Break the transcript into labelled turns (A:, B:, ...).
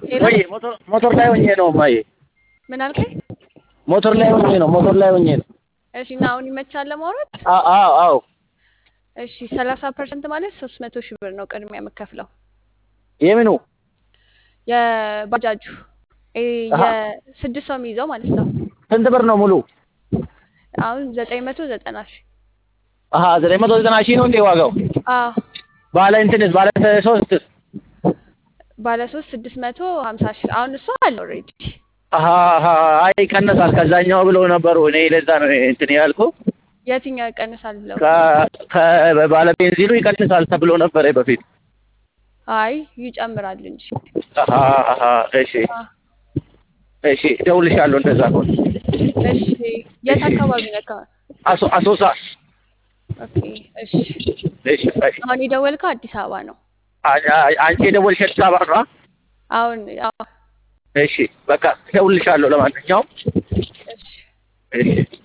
A: ሄሎ
B: ወይ ሞተር ሞተር ላይ ሆኜ ነው ማየ
A: ምን አልከኝ?
B: ሞተር ላይ ሆኜ ነው ሞተር ላይ ሆኜ ነው።
A: እሺ እና አሁን ይመቻል ለማውራት?
B: አዎ አዎ አዎ
A: እሺ ሰላሳ ፐርሰንት ማለት ሶስት መቶ ሺህ ብር ነው ቅድሚያ የምከፍለው
B: የምኑ
A: የባጃጁ እ
B: አሀ።
A: የስድስት ሰው የሚይዘው ማለት ነው።
B: ስንት ብር ነው ሙሉ?
A: አሁን ዘጠኝ መቶ ዘጠና ሺህ
B: አሀ ዘጠኝ መቶ ዘጠና ሺህ ነው እንዴ ዋጋው?
A: አዎ
B: ባለ እንትንስ ባለ ሶስትስ?
A: ባለ ሶስት ስድስት መቶ ሀምሳ ሺህ አሁን እሱ አለ ኦልሬዲ
B: አሀ አሀ አይ ይቀነሳል ከዛኛው ብለው ነበሩ። እኔ ለዛ ነው እንትን ያልኩ
A: የትኛው ይቀንሳል ብለው
B: ከባለ ቤንዚኑ ይቀንሳል ተብሎ ነበረ በፊት።
A: አይ ይጨምራል እንጂ
B: አሀ አሀ እሺ
A: አ፣
B: እሺ እደውልልሻለሁ እንደዛ ከሆነ
A: እሺ የት አካባቢ ነካ?
B: አሶ አሶሳ
A: ኦኬ እሺ
B: እሺ በይ።
A: አሁን የደወልከው አዲስ አበባ ነው።
B: አ- አ- አንቺ የደወልሽ አዲስ አበባ ነው?
A: አሁን አዎ
B: እሺ በቃ እደውልልሻለሁ ለማንኛውም
A: እሺ
B: እሺ